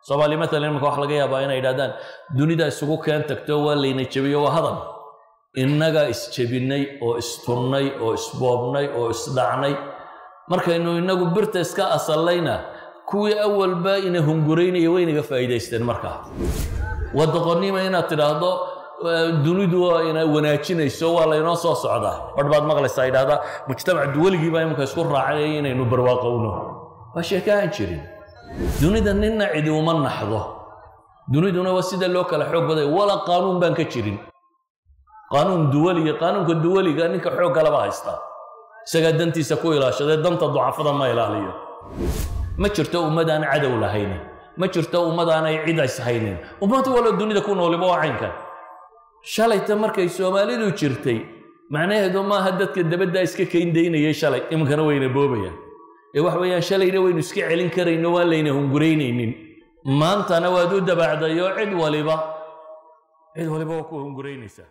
soomaali matalan imanka waxa laga yaabaa inay yidhahdaan dunida isugu keen tagto waa layna jebiyo waa hadal innagaa isjebinnay oo istunnay oo isboobnay oo isdhacnay markaynu innagu birta iska asallayna kuwii awalba ina hunguraynaya waynaga faa'iidaysteen markaa wadaqonnima inaad tidhaahdo dunidu waa ina wanaajinayso waa laynoo soo socdaa badh baad maqlaysaa yidhahdaa mujtamac duwaligiibaa imanka isku raacay inaynu barwaaqowno waa sheeke aan jirin dunida ninna cidi uma naxdo duniduna waa sida loo kala xoog baday wala qaanuun baan ka jirin qaanuun duwaliga qaanuunka duwaliga ninka xoog kaleba haystaa isagaa dantiisa ku ilaashadee danta ducafada ma ilaaliyo ma jirto ummad aan cadow lahaynin ma jirto ummad aanay cid ays haynin ummad waloo dunida ku nooliba waa caynkan shalayta markay soomaalidu jirtay macnaheedu maaha dadka dabadda iska kayndaynayay shalay iminkana wayna boobayaan ee wax weeyaan shalayna waynu iska celin karayno waan layna hunguraynaynin maantana waad u dabaacdayo cid waliba cid waliba waa ku hunguraynaysaa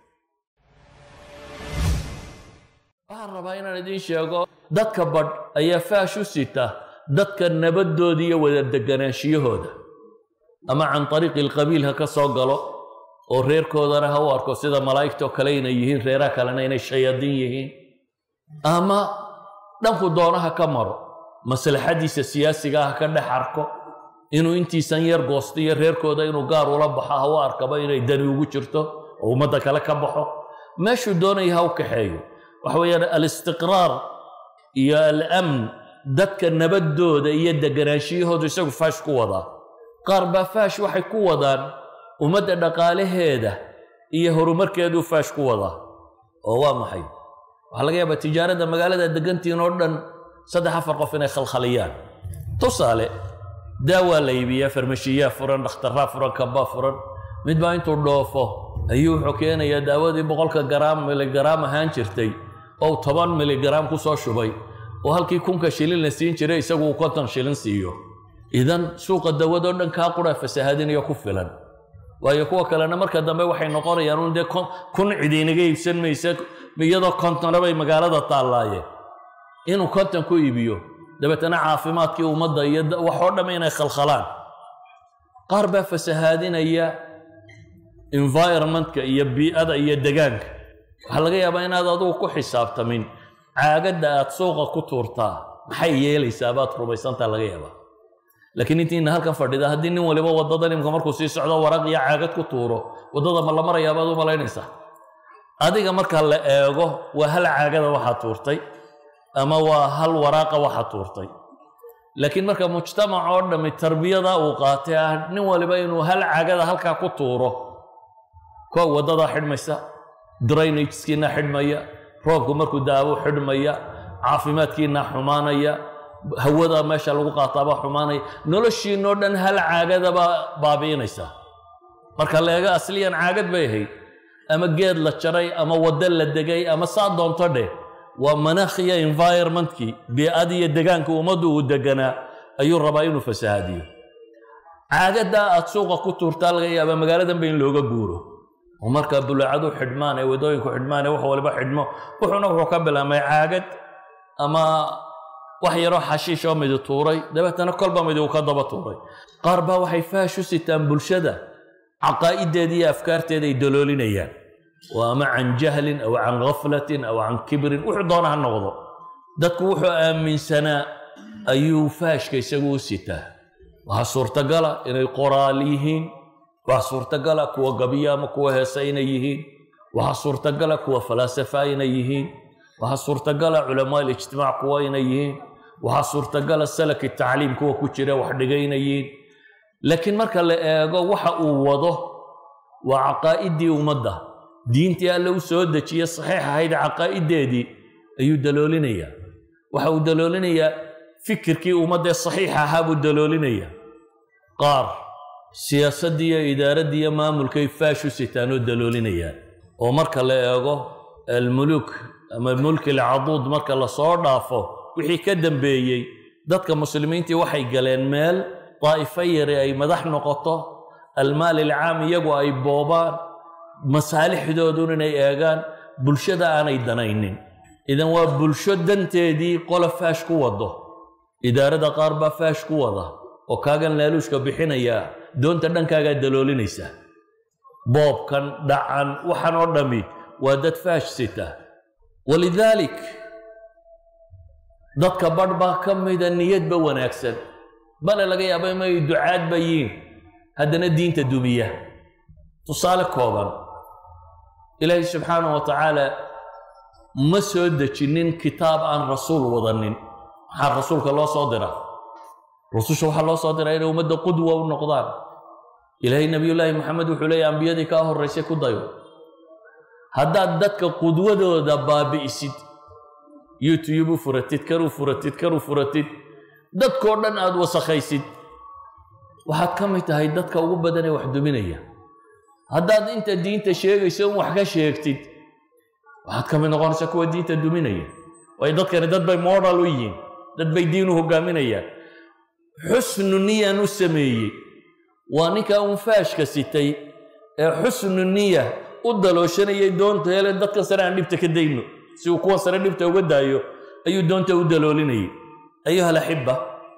waxaan rabaa inaan idiin sheego dadka badh ayaa faash u sita dadka nabadooda iyo wada deganaanshiyahooda ama can ariiqi alqabiil ha ka soo galo oo reerkoodana ha u arko sida malaa'igtoo kale inay yihiin reeraha kalena inay shayaadiin yihiin ama dhanku doonaha ka maro maslaxadiisa siyaasiga ha ka dhex arko inuu intiisan yar goosto iyo reerkooda inuu gaar ula baxo ha u arkaba inay dani ugu jirto oo ummadda kale ka baxo meeshuu doonaya ha u kaxeeyo waxa weeyaan alistiqraar iyo alamn dadka nabadooda iyo deganaanshiyahoodu isagu faash ku wadaa qaar baa faash waxay ku wadaan ummadda dhaqaalaheeda iyo horumarkeeduu faash ku wadaa oo waa maxay waxaa laga yaabaa tijaaradda magaalada degantiin oo dhan saddex afar qof inay khalkhaliyaan tusaale daawaa la iibiyaa farmashiyaa furan dhakhtarraa furan kabaa furan mid baa intuu dhoofo ayuu wuxuu keenayaa daawadii boqolka garaam miligaraam ahaan jirtay oo toban miligaraam ku soo shubay oo halkii kunka shilin la siin jiray isagu uu konton shilin siiyo idan suuqa dawadoo dhan kaa qura fasahaadinayo ku filan waayo kuwa kalena marka dambe waxay noqonayaan un dee kun cid inaga iibsan maysa iyadoo kontona bay magaalada taallaayeen inuu konton ku iibiyo dabeetana caafimaadkii ummadda iyo waxoo dhamm inay khalkhalaan qaar baa fasahaadinaya environmentka iyo bii'ada iyo degaanka waxaa laga yaabaa inaad adugu ku xisaabtamin caagadda aad suuqa ku tuurtaa maxay yeelaysaa baad rumaysantaa laga yaabaa laakiin intiina halkan fadhida haddii nin waliba waddada nimka markuu sii socdo waraq iyo caagad ku tuuro waddada ma la marayaa baad u malaynaysaa adiga marka la eego waa hal caagada waxaa tuurtay ama waa hal waraaqa waxaa tuurtay laakiin marka mujtamac oo dhammi tarbiyada uu qaatay ah nin waliba inuu hal caagada halkaa ku tuuro ko waddadaa xidhmaysa drainageskiina xidhmaya roobku markuu daawo xidhmaya caafimaadkiina xumaanaya hawada meesha lagu qaataaba xumaanaya noloshiinoo dhan hal caagadaba baabi'inaysa marka leega asliyan caagad bay ahayd ama geed la jaray ama waddo la degay ama saa doonto dheh waa manaakhiya environmentkii bii'adiiyo degaanka ummaddu uu deganaa ayuu rabaa inuu fasahaadiyo caagaddaa aad suuqa ku tuurtaa laga yaaba magaaladanba in looga guuro oo markaa bulaacadu xidhmaan ee wadooyinku xidhmaan ee wax waliba xidhmo wuxuuna wuxuu ka bilaabmay caagad ama wax yaroo xashiish oo midi tuuray dabeetana kolba midi uu ka daba tuuray qaar baa waxay faash u sitaan bulshada caqaa'ideeda iyo afkaarteeda ay daloolinayaan oo ama can jahlin aw can ghaflatin aw can kibrin wuxuu doona ha noqdo dadku wuxuu aaminsanaa ayuu faashka isagu u sitaa waxaa suurtagala inay qoraal yihiin waxaa suurtagala kuwa gabiya ama kuwa heesa inay yihiin waxaa suurtagala kuwa falaasafa inay yihiin waxaa suurtagala culamaa ijtimaac kuwa inay yihiin waxaa suurtagala salaki tacliim kuwa ku jira wax dhigay inay yihiin laakiin marka la eego waxa uu wado waa caqaa'idii ummadda diintii alle u soo dejiye saxiix ahayd caqaa'ideedii ayuu daloolinayaa waxa uu daloolinayaa fikirkii ummaddee saxiixa ahaa buu daloolinayaa qaar siyaasaddii iyo idaaraddii iyo maamulkay faash u sitaan oo daloolinayaan oo marka la eego almuluk ama mulki alcaduud marka lasoo dhaafo wixii ka dambeeyey dadka muslimiintii waxay galeen meel daa'ifo yari ay madax noqoto almaal ilcaam iyagu ay boobaan masaalixdoodun inay eegaan bulshada aanay danaynin idan waa bulsho danteedii qola faash ku wado idaarada qaar baa faash ku wada oo kaagan laaluushka bixinaya doonta dhankaagaa daloolinaysaa boobkan dhacan waxaan oo dhammi waa dad faash sita walidaalik dadka badh baa ka mida niyadba wanaagsan bale laga yaaba inay ducaadba yiin haddana diinta dumiya tusaale kooban ilaahay subxaanah wa tacaala ma soo dejinin kitaab aan rasuul wadanin maxaa rasuulka loo soo dira rususha waxaa loo soo diraa inay ummadda qudwa u noqdaan ilaahay nebiyullaahi maxamed wuxuu leeyahy ambiyadii kaa horraysay ku dayo haddaad dadka qudwadooda baabi'isid youtube u furatid kan u furatid kan u furatid dadkoo dhan aada wasakhaysid waxaad ka mid tahay dadka ugu badan ee wax duminaya haddaad inta diinta sheegayso in wax ka sheegtid waxaad ka mid noqonaysaa kuwa diinta duminaya waayo dadkani dad bay modal u yihiin dad bay diin u hogaaminayaan xusnu niyaan u sameeyey waa ninkaa un faashka sitay ee xusnu niya u dalooshanayay doonta hele dadkan sare aan dhibta ka dayno si uu kuwan sare dhibta uga daayo ayuu doonta u daloolinayay ayuha alaxiba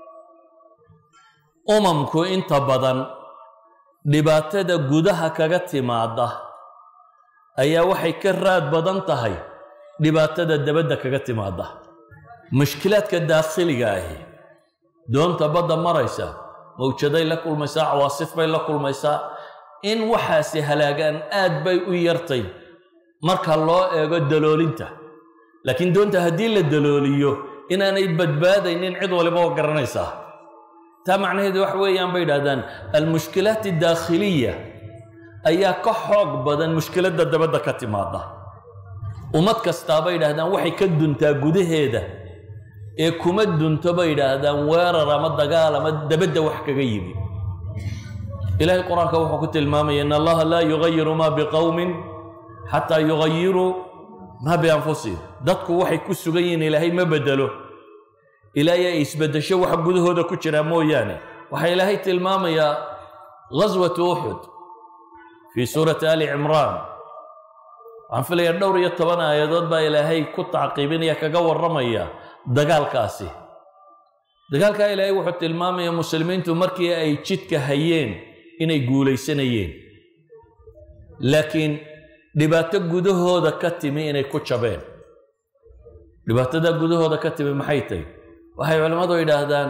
umamku inta badan dhibaatada gudaha kaga timaada ayaa waxay ka raad badan tahay dhibaatada dabadda kaga timaada mushkilaadka daakhiliga ahi doonta badda maraysa mawjaday la kulmaysaa cawaasif bay la kulmaysaa in waxaasi halaagaan aad bay u yartay marka loo eego daloolinta laakiin doonta haddii la dalooliyo inaanay badbaadaynin cid waliba oo garanaysaa taa macnaheedu wax weeyaan bay idhahdaan almushkilaat addaakhiliya ayaa ka xoog badan mushkiladda dabadda ka timaada ummad kastaa bay idhahdaan waxay ka duntaa gudaheeda ee kuma dunto bay idhaahdaan weerar ama dagaal ama dabadda wax kaga yimi ilaahay qur-aanka wuxuu ku tilmaamaya in allaha laa yugayiru maa biqowmin xataa yugayiruu maa bianfusihim dadku waxay ku sugan yihiin ilaahay ma bedelo ilaahay ay isbedesho waxa gudahooda ku jiraa mooyaane waxaa ilaahay tilmaamayaa ghaswatu uxud fii suurati ali cimraan waxaan filayaa dhowr iyo toban aayadood baa ilaahay ku tacqiibinaya kaga warramaya dagaalkaasi dagaalkaa ilaahay wuxuu tilmaamaya muslimiintu markii ay jidka hayeen inay guulaysanayeen laakiin dhibaato gudahooda ka timi inay ku jabeen dhibaatada gudahooda ka timi maxay tahy waxay culimmadu yidhaahdaan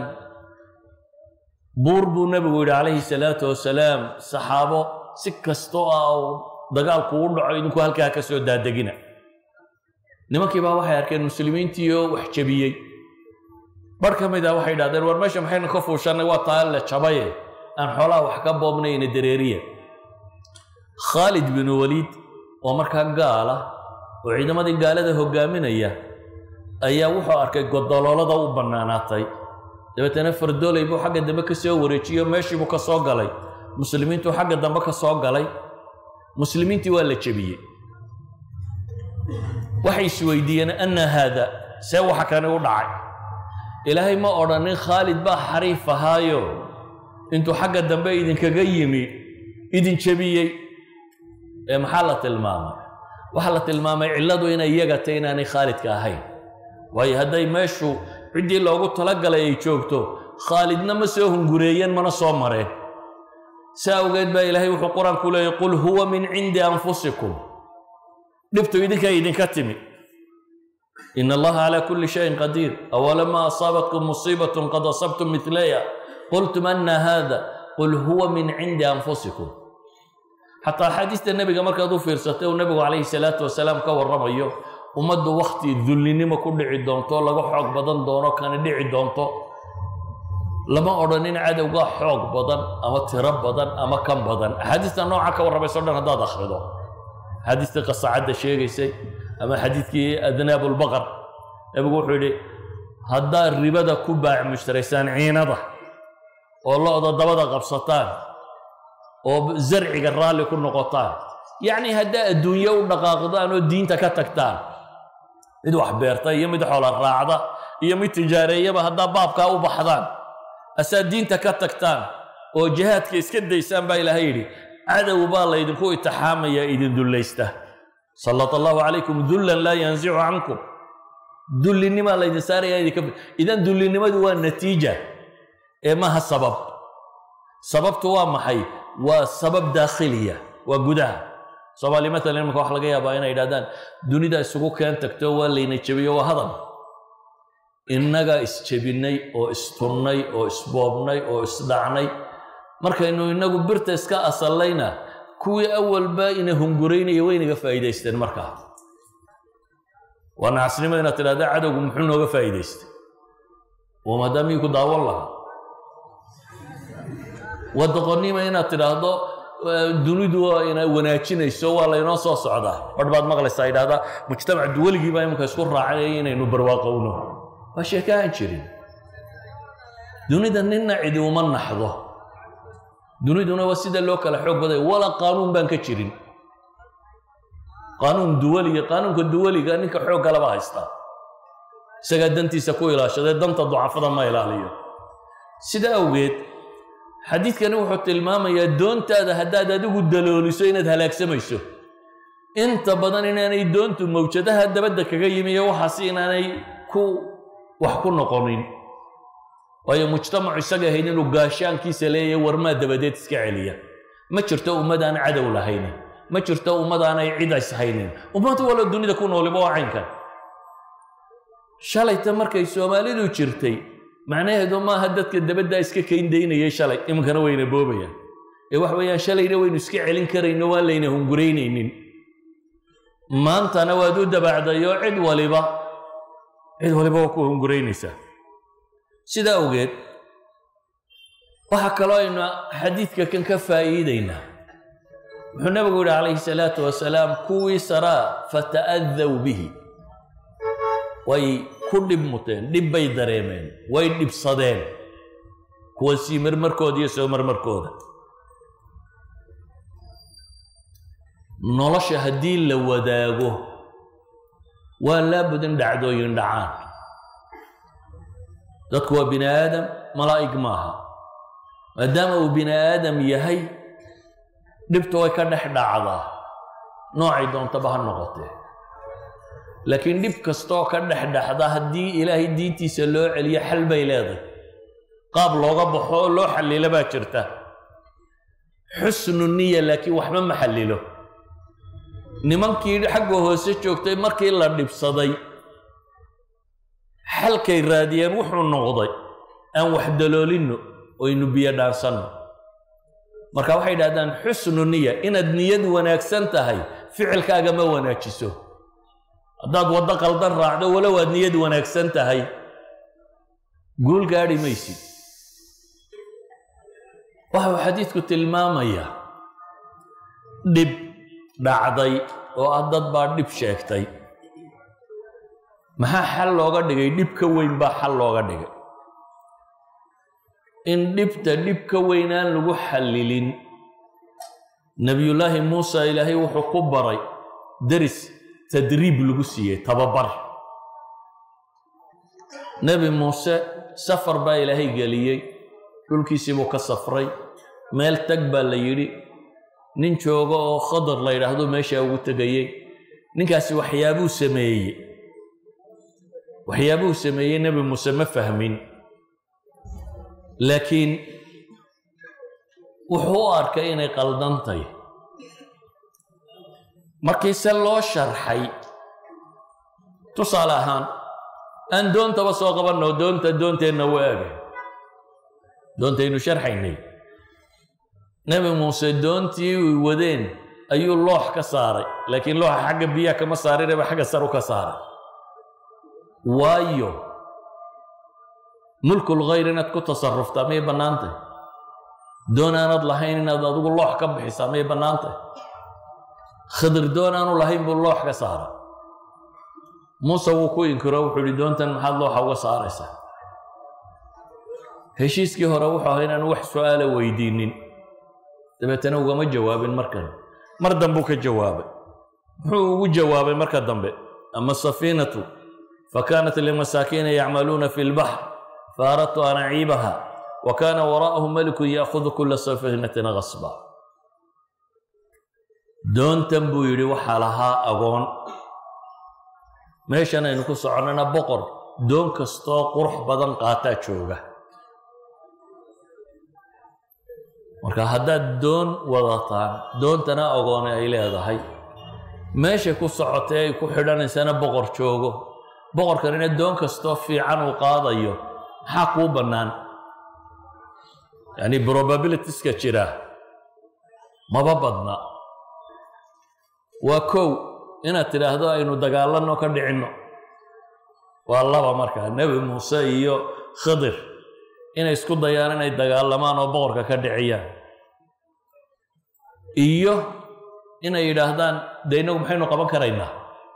buur buu nebigu yidhi calayhi salaatu wasalaam saxaabo si kastoo ah oo dagaalku u dhaco idinku halkaa ka soo daadegina nimankii baa waxay arkeen muslimiintii oo wax jebiyey bar ka mid ah waxay idhahdeen war meesha maxaynu ka fuushannay waa taa le jabaye aan xoolaha wax ka boobnayna dareeriya khaalid binu waliid oo markaa gaala oo ciidamadii gaalada hogaaminaya ayaa wuxuu arkay godoloolada u bannaanaatay dabeetana fardooley buu xagga dambe ka soo wareejiyo meeshiibuu ka soo galay muslimiintuu xagga dambe ka soo galay muslimiintii waa la jebiyey waxay isweydiiyeen anna haada see waxa kani u dhacay ilaahay ma odhanin khaalid baa xariif ahaayo intuu xagga dambe idinkaga yimi idin jebiyey ee maxaa la tilmaamay waxaa la tilmaamay cilladu inay iyaga tay inaanay khaalidka ahayn waayo hadday meeshu ciddii loogu talagalay ay joogto khaalidna ma soo hungureeyeen mana soo mareen si awgeed baa ilaahay wuxuu qur-aanku leeyay qul huwa min cindi anfusikum dhibtu idinka idinka timi in allaha calaa kulli shayin qadiir awalama asaabatkum musiibatun qad asabtum midlaya qultum anna hada qul huwa min cindi anfusikum xataa axaadiista nebiga markaad u fiirsatay uu nebigu calayhi salaatu wasalaam ka warramayo ummaddu wakhti dullinimo ku dhici doonto laga xoog badan doono kana dhici doonto lama odhanin cadowga xoog badan ama tiro badan ama kan badan axaadiista nooca ka warramayso dhan haddaad akhrido axaadiistii qasacadda sheegaysay ama xadiidkii adnaab ulbaqar nebigu wuxuu yidhi haddaad ribada ku baac mushtaraysaan ciinada oo lo-da dabada qabsataan oo zarciga raalli ku noqotaan yacni haddaa adduunye u dhaqaaqdaan oo diinta ka tagtaan mid wax beerta iyo mid xoola raacda iyo mid tijaareeyaba haddaa baabkaa u baxdaan asaa diinta ka tagtaan oo jihaadka iska daysaan baa ilaahay yidhi cadow baa laydinku itixaamaya idin dullaysta sallat allahu calaykum dullan laa yanzicu cankum dullinimaa laydin saaraya idinka idan dullinimadu waa natiija ee maha sabab sababtu waa maxay waa sabab daakhiliya waa gudaha soomaali matalan imanka waxa laga yaabaa inay yidhahdaan dunida isugu keen tagto waa layna jebiyo waa hadal innagaa isjebinnay oo istunnay oo isboobnay oo isdhacnay markaynu innagu birta iska asallayna kuwii awalba ina hunguraynaya waynaga faa'iidaysteen markaa waa nacasnimo inaad tidhahda cadowgu muxuu nooga faa'iidaystay oo maadaamii ku daawan lahaa waa doqonnimo inaad tidhaahdo dunidu waa ina wanaajinayso waa laynoo soo socdaa badh baad maqlaysaa yidhahdaa mujtamac duwaligii baa imanka isku raacay inaynu barwaaqowno waa sheeke aan jirin dunida ninna cidi uma naxdo duniduna waa sida loo kala xoog baday wala qaanuun baan ka jirin qaanuun duwaliga qaanuunka duwaliga ninka xoogga laba haystaa isagaa dantiisa ku ilaashadee danta ducafada ma ilaaliyo sida awgeed xadiidkani wuxuu tilmaamayaa doontaada haddaad adigu dalooliso inaad halaagsamayso inta badan inaanay doontu mawjadaha dabadda kaga yimi iyo waxaas inaanay ku wax ku noqonin waayo mujtamacu isaga ahayd inuu gaashaankiisa leeyahay warmaa dabadeed iska celiya ma jirto ummad aan cadow lahaynin ma jirto ummad aanay cid ishaynin ummad waloo dunida ku nooliba waa caynkan shalayta markay soomaalidu jirtay macnaheedu maaha dadka dabaddaa iska kayndaynayay shalay iminkana wayna boobayaan ee wax weeyaan shalayna waynu iska celin karayno waan layna hunguraynaynin maantana waad u dabaacdayoo cid waliba cid waliba waa ku hunguraynaysaa sidaa awgeed waxaa kaloo aynu xadiidka kan ka faa'iidaynaa wuxuu nabigu yidhi calayhi salaatu wasalaam kuwii saraa fata'adaw bihi way ku dhib muteen dhib bay dareemeen way dhibsadeen kuwa sii marmarkooda iyo soo marmarkooda nolosha haddii la wadaago waa laabudin dhacdooyin dhacaan dadku waa bini aadam malaa'ig maaha maadaama uu bini aadam yahay dhibtu way ka dhex dhacdaa noocay doontaba ha noqotee laakiin dhib kastooo ka dhex dhexda haddii ilaahay diintiisa loo celiyo xal bay leedahay qaab looga baxo oo loo xallilo baa jirta xusnu niya laakiin waxba ma xallilo nimankii xagga hoose joogtay markii la dhibsaday xalkay raadiyeen wuxuu noqday aan wax daloolinno oynu biyo dhaansanno marka waxay idhahdaan xusnu niya inaad niyad wanaagsan tahay ficilkaaga ma wanaajiso haddaad waddo qaldan raacdo walow aad niyad wanaagsan tahay guul gaadhi maysid waxau xadiidku tilmaamayaa dhib dhacday oo ah dad baa dhib sheegtay maxaa xal looga dhigay dhib ka weyn baa xal looga dhigay in dhibta dhib ka weyn aan lagu xallilin nebiyullaahi muusa ilaahay wuxuu ku baray deris tadriib lagu siiyey tababar nebi muuse safar baa ilaahay geliyey dhulkiisii buu ka safray meel tag baa la yidhi nin jooga oo khadar la yidhaahdo meeshaa ugu tegayey ninkaasi waxyaabuu sameeyey waxyaabuu sameeyey nebi muuse ma fahmin laakiin wuxuu u arkay inay qaldantay markii se loo sharxay tusaale ahaan aan doontaba soo qabanno doonta doonteenna u ega doontaynu sharxaynay nebi muuse doontii uy wadeen ayuu loox ka saaray laakiin looxa xagga biyaha kama saarinaba xagga saru ka saaray waayo mulkul khayr inaad ku tasaruftaa may bannaantay doon aanad lahayn inaad adigu loox ka bixisaa may bannaantay khadir doon aanu lahayn buu loox ka saara muuse wuu ku inkiro wuxuu ihi doontan maxaad looxa uga saaraysaa heshiiskii hore wuxuu ahaa inaan wax su'aala weydiinin dabeetana ugama jawaabin markan mar dambuu ka jawaabay muxuu ugu jawaabay marka dambe ama safiinatu fakanat limasaakiina yacmaluuna fi lbaxr faaradtu an aciibaha wa kaana waraa'ahum malikun ya'khudu kula safiinatin gasba doontan buu yidhi waxaa lahaa agoon meeshan aynu ku soconnana boqor doon kastoo qurux badan qaataa jooga marka haddaad doon wadataan doontana ogoone ay leedahay meeshay ku socotay ay ku xidhanaysana boqor joogo boqorkanina doon kastoo fiican uu qaadayo maxaa kuu bannaan yacni probabilitieska jira maba badna waa kow inaad tidhaahdo aynu dagaalanno ka dhicinno waa laba markaa nebi muuse iyo khidir inay isku dayaan inay dagaalamaan oo boqorka ka dhiciyaan iyo inay yidhaahdaan dee innagu maxaynu qaban karaynaa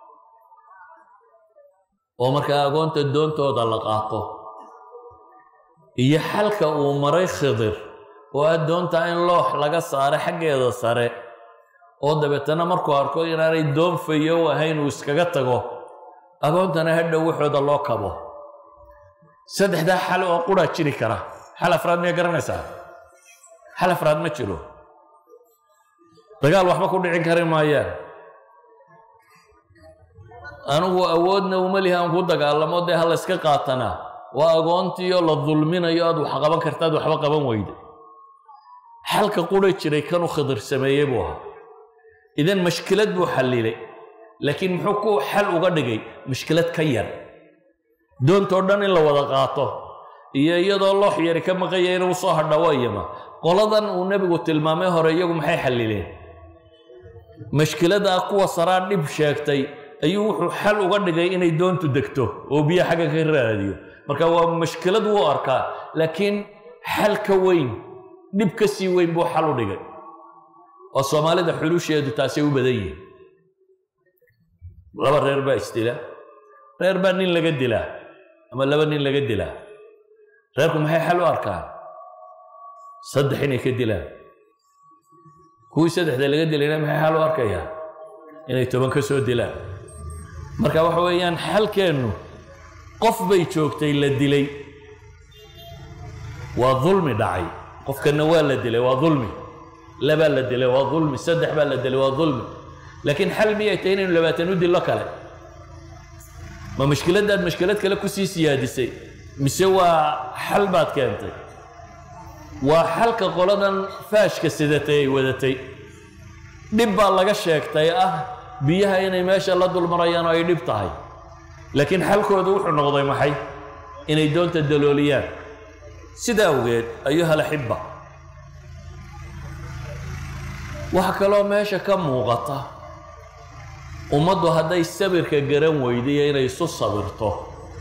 oo markaa agoonta doontooda la qaato iyo xalka uu maray khidir oo ah doonta in loox laga saare xaggeeda sare oo dabeetana markuu arko inaanay doon fayo u ahayn uu iskaga tago agoontana hadhow waxooda loo kabo saddexdaa xal oo quraa jiri kara xal afraad miyaa garanaysaa xal afraad ma jiro dagaal waxba ku dhicin kari maayaan anigu awoodna uma lihi aan ku dagaalamo dee ha layska qaatanaa waa agoontiioo la dulminayo aad wax qaban kartaad waxba qaban weyda xalka qura jiray kanuu khidir sameeyey buu ahaa idan mashkilad buu xallilay laakiin muxuu ku xal uga dhigay mashkilad ka yar doontoo dhan in la wada qaato iyo iyadoo loox yari ka maqanya inuu soo hadha wayama qoladan uu nebigu tilmaamay hore iyagu maxay xallileen mashkiladaa kuwa saraa dhib sheegtay ayuu wuxuu xal uga dhigay inay doontu degto oo biyo xagga ka raadiyo marka waa mashkilad wuu arkaa laakiin xal ka weyn dhib ka sii weyn buu xal u dhigay oo soomaalida xulusheedu taasay u badan yihiin laba reer baa isdila reer baa nin laga dilaa ama laba nin laga dilaa reerku maxay xal u arkaan saddex inay ka dilaan kuwii saddexda laga dilayna maxay xal u arkayaa inay toban ka soo dilaan marka waxa weeyaan xalkeennu qof bay joogtay la dilay waa dulmi dhacay qofkanna waa la dilay waa dulmi labaa la dilay waa dulmi saddex baa la dilay waa dulmi laakiin xal miyay tahay inaynu labaatan u dillo kale ma mashkiladdaad mashkilad kale kusii siyaadisay mise waa xal baad keentay waa xalka qoladan faashka sidatay ay wadatay dhib baa laga sheegtay ah biyaha inay meesha la dulmarayaan oo ay dhib tahay laakiin xalkoodu wuxuu noqday maxay inay doonta dalooliyaan sidaa awgeed ayuhal axibba waxaa kaloo meesha ka muuqata ummaddu hadday sabirka garan weydiyo inay isu sabirto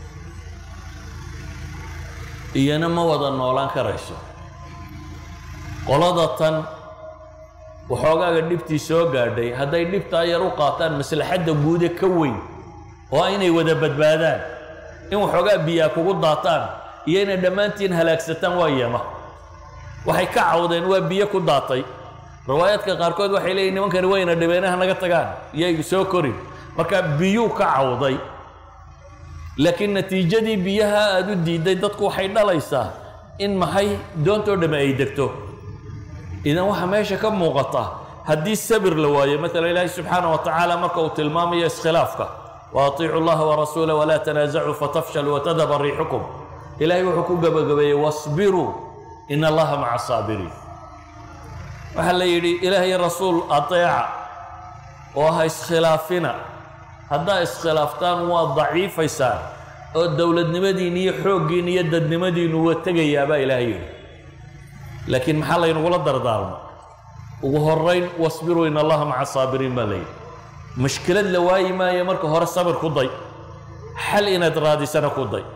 iyana ma wada noolaan karayso qolada tan waxoogaaga dhibtii soo gaadhay hadday dhibtaa yar u qaataan maslaxadda guude ka weyn oo ah inay wada badbaadaan in waxoogaa biyaa kugu daataan iyo inay dhammaantiin halaagsataan waa yama waxay ka cawdeen waa biyo ku daatay riwaayaadka qaarkood waxay leeyihin nimankani wayna dhibeenaha naga tagaan iyay soo korin marka biyuu ka cawday laakiin natiijadii biyaha aada u diidday dadku waxay dhalaysaa in maxay doontoo dhamme ay degto idan waxaa meesha ka muuqata haddii sabir la waayo maala ilaahi subxaana wa tacaala marka uu tilmaamayo iskhilaafka wa atiicu llaha warasuula walaa tanaasacuu fatafshaluu watadhaba riixukum ilaahay wuxuu ku gabagabeeyey wasbiruu in allaha maca saabiriin waxaa la yidhi ilaahay rasuul ateeca oo ha iskhilaafina haddaa iskhilaaftaan waa daciifaysaan oo dowladnimadiin iyo xooggiin iyo dadnimadiinu waa tegayaabaa ilaahay yidhi laakiin maxaa laynugula dardaarmo ugu horayn wasbiruu in allaha maca saabiriin baa layidhi mashkilad la waayi maayo marka hore sabir ku day xal inaad raadisana ku day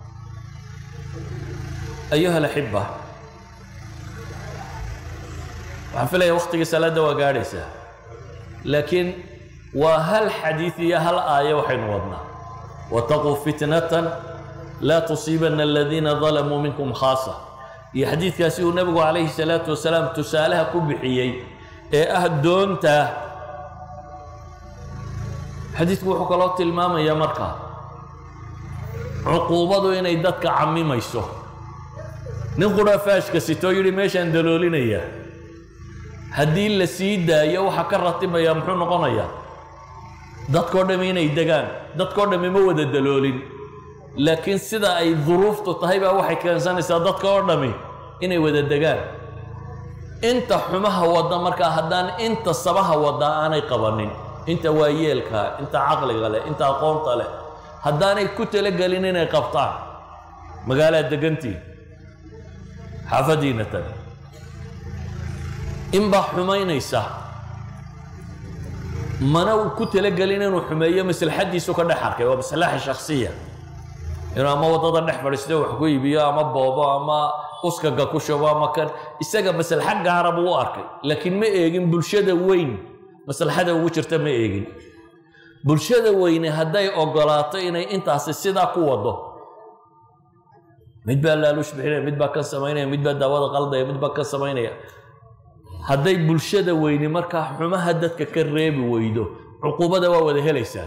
ayuha alaxiba waxaan filaya wakhtigii salaadda waa gaadhaysaa laakiin waa hal xadiid iyo hal aayo waxaynu wadnaa wataquu fitnatan laa tusiibanna aladiina dalamuu minkum khaasa iyo xadiidkaasi uu nebigu calayhi salaatu wasalaam tusaalaha ku bixiyey ee ah doonta xadiidku wuxuu kaloo tilmaamayaa markaa cuquubadu inay dadka camimayso nin qura faashka sitoo yidhi meeshaan daloolinayaa haddii la sii daayo waxaa ka ratibaya muxuu noqonayaa dadkoo dhammi inay degaan dadkoo dhammi ma wada daloolin laakiin sida ay duruuftu tahay baa waxay keensanaysaa dadka oo dhammi inay wada degaan inta xumaha wadda markaa haddaan inta sabaha wadda aanay qabanin inta waayeelka inta caqliga leh inta aqoonta leh haddaanay ku talagelin inay qabtaan magaalaad degantiin xaafadiina tag inbaa xumaynaysa mana uu ku talagelin inuu xumeeyo maslaxaddiisu ka dhex arkay waa maslaxa shaksiya inuu ama waddada dhex fadhiisto wax ku iibiyo ama boobo ama uskaga ku shubo ama kan isaga maslaxa gaara buu u arkay laakiin ma eegin bulshada weyn maslaxada ugu jirta ma eegin bulshada weyne hadday ogolaato inay intaasi sidaa ku wado mid baa laaluush bixinaya mid baa kan samaynaya mid baa daawada qaldaya mid baa kan samaynaya hadday bulshada weyne markaa xumaha dadka ka reebi weydo cuquubada waa wada helaysaan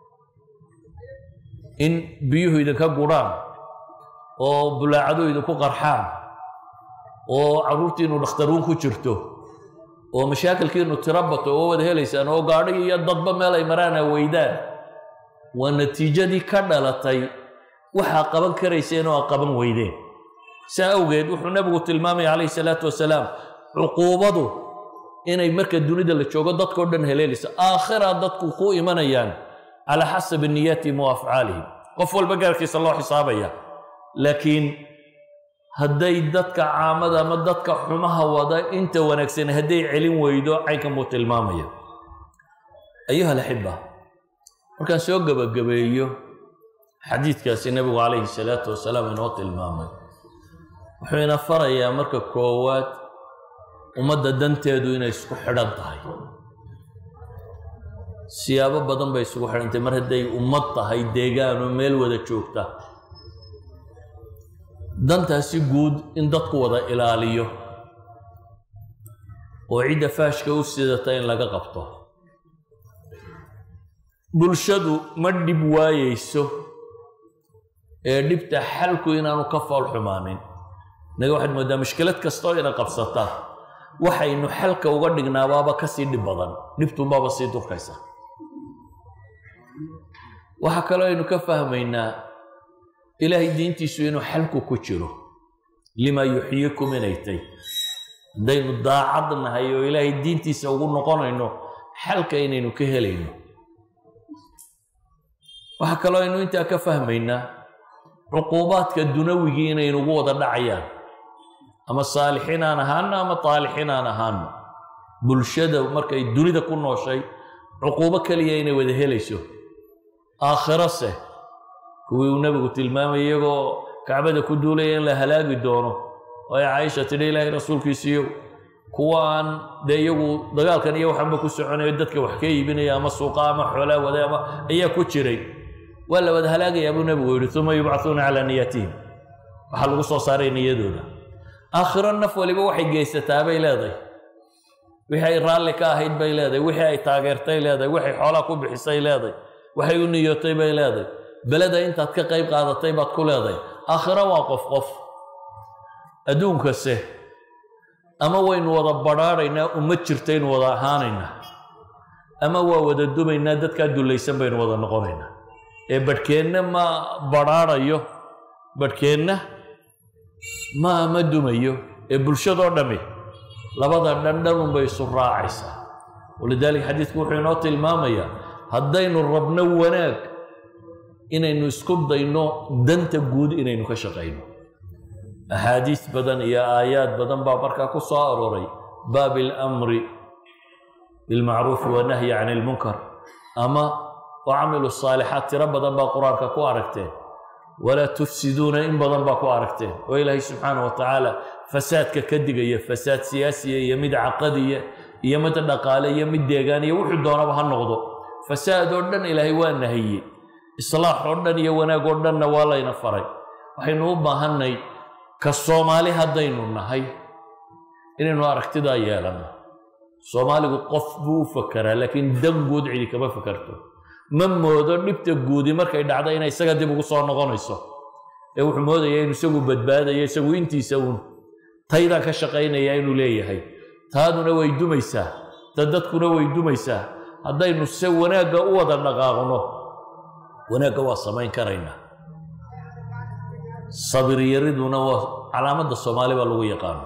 in biyuhu idinka gudhaan oo bulaacadu idinku qarxaan oo carruurtiinu dhakhtaruun ku jirto oo mashaakilkiinu tiro bato oo wada helaysaan oo gaadhi iyo dadba meel ay maraana weydaan waa natiijadii ka dhalatay waxaa qaban karayseen oo aa qaban weydeen saa awgeed wuxuu nebigu tilmaamaya calayhi salaatu wasalaam cuquubadu inay marka dunida la joogo dadkao dhan heleelayso aakhira dadku ku imanayaan calaa xasabi niyaatihim wa afcaalihim qof walba gaarkiisa loo xisaabaya laakiin hadday dadka caamada ama dadka xumaha wada inta wanaagsan hadday celin weydo caynkan buu tilmaamaya ayuha alaxiba markaan soo gebagabeeyo xadiidkaasi nebigu calayhi salaatu wasalaam inoo tilmaamay wuxuu ina farayaa marka koowaad ummadda danteedu inay isku xidhan tahay siyaabo badan bay isugu xidhantay mar hadday ummad tahay deegaano meel wada joogta dantaasi guud in dadku wada ilaaliyo oo cidda faashka u sidata in laga qabto bulshadu ma dhib waayeyso ee dhibta xalku inaanu ka fool xumaanin inaga waxaad mooddaa mushkilad kastoo ina qabsata waxaynu xalka uga dhignaabaaba kasii dhib badan dhibtunbaaba sii durkaysa waxaa kaloo aynu ka fahmaynaa ilaahay diintiisu inuu xalku ku jiro limaa yuxyikum inay tay haddaynu daacad nahay oo ilaahay diintiisa ugu noqonayno xalka inaynu ka helayno waxaa kaloo aynu intaa ka fahmaynaa cuquubaadka dunawigii inaynugu wada dhacayaan ama saalixiin aan ahaano ama taalixiin aan ahaano bulshada markay dunida ku nooshay cuquubo keliya inay wada helayso aakhirose kuwii uu nebigu tilmaamay iyagoo kacbada ku duulaya in la halaagi doono oo ay caaisha tidhi ilaahay rasuulkiisiiyo kuwa aan dee iyagu dagaalkan iyo waxanba ku soconayo dadka wax ka iibinaya ama suuqa ama xoolaa wada ama ayaa ku jiray waa la wada halaagayaa buu nebigu yidhi uma yubcahuuna calaa niyatihim waxaa lagu soo saaray niyadooda aakhiro naf waliba waxay geysataa bay leedahay wixii ay raalli ka ahayd bay leedahay wixii ay taageertay leedahay waxay xoolaa ku bixisay leedahay waxay u niyootay bay leedahay beleda intaad ka qayb qaadatay baad ku leedahay aakhiro waa qof qof adduunkase ama waynu wada badrhaadhaynaa ummad jirtaynu wada ahaanaynaa ama waa wada dumaynaa dadkaa dullaysan baynu wada noqonaynaa ee badhkeenna ma badrhaadhayo badhkeenna ma ma dumayo ee bulshadoo dhammi labada dhandhanunbay isu raacaysaa walidaalika xadiidku wuxuu inoo tilmaamayaa haddaynu rabno wanaag inaynu isku dayno danta guud inaynu ka shaqayno axaadiis badan iyo aayaad badan baa markaa ku soo arooray baabi alamri bilmacruufi wanahyi can ilmunkar ama wacamilu saalixaat tiro badan baa qur-aanka ku aragteen walaa tufsiduuna in badan baa ku aragteen oo ilaahay subxaana wa tacaala fasaadka ka digaya fasaad siyaasiya iyo mid caqadiya iyo mid dhaqaale iyo mid deegaan iyo wuxuu doonaba ha noqdo fasaad oo dhan ilaahay waa nahiyey islaax oo dhan iyo wanaag oo dhanna waa layna faray waxaynu u baahannay ka soomaali haddaynu nahay inaynu aragtidaa yeelanno soomaaligu qof buu u fakeraa laakiin dan guud cidi kama fakarto ma moodo dhibta guudi markay dhacda inay isaga dib ugu soo noqonayso ee wuxuu moodaya inu isagu badbaadaya isagu intiisa uun taydaan ka shaqaynaya inuu leeyahay taaduna way dumaysaa ta dadkuna way dumaysaa haddaynu se wanaagga u wada dhaqaaqno wanaagga waa samayn karaynaa sabiryariduna waa calaamadda soomaali baa lagu yaqaano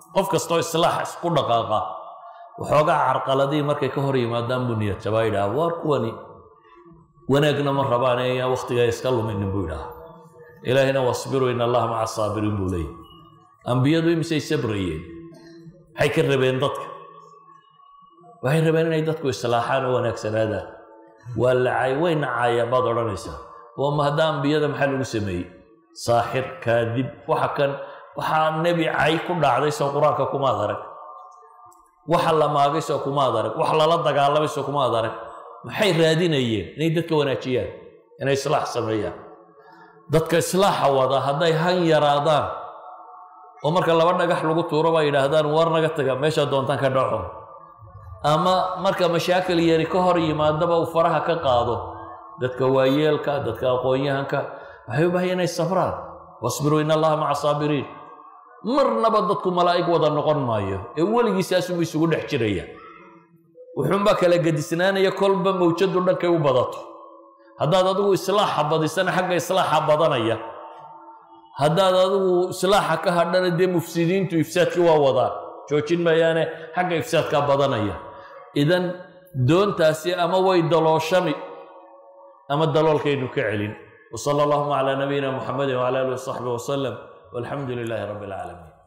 qof kastoo islaax isku dhaqaaqa waxoogaa carqaladii markay ka hor yimaadaan buu niyad jabaa yidhaha waar kuwani wanaagna ma rabaan ee yaan wakhtigaa iska luminin buu yidhaha ilaahina wasbiruu in allaha maca saabiriin buu leeyahy ambiyadu imisay sabrayeen maxay ka rabeen dadka waxay rabeen inay dadku islaaxaan oo wanaagsanaadaan waa lacay way nacaayaan baad odhanaysaa oo ma hadda ambiyada maxaa lagu sameeyey saaxir kaadib waxa kan waxaa nebi cay ku dhacday soo qur-aanka kumaad arag waxa la maagay soo kumaad arag wax lala dagaalamay soo kumaad arag maxay raadinayeen inay dadka wanaajiyaan inay islaax sameeyaan dadka islaaxa wada hadday han yaraadaan oo marka laba dhagax lagu tuuro baa yidhaahdaan war naga taga meeshaa doontaan ka dhaco ama marka mashaakil yari ka hor yimaadaba uu faraha ka qaado dadka waayeelka dadka aqoon-yahanka waxay u baahaya inay sabraan wasbiruu in allaha maca saabiriin marnaba dadku malaa'ig wada noqon maayo ee weligiisaasunbu isugu dhex jiraya wuxuunbaa kala gedisnaanaya kolba mawjadu dhankay u badato haddaad adigu islaaxa badisana xagga islaaxa badanaya haddaad adigu islaaxa ka hadhana dee mufsidiintu ifsaadkii waa wadaan joojin maayaane xagga ifsaadkaa badanaya idan doontaasi ama way dalooshami ama daloolkaynu ka celin وصلى اللهم على نبينا محمد وعلى اله وصحبه وسلم والحمد لله رب العالمين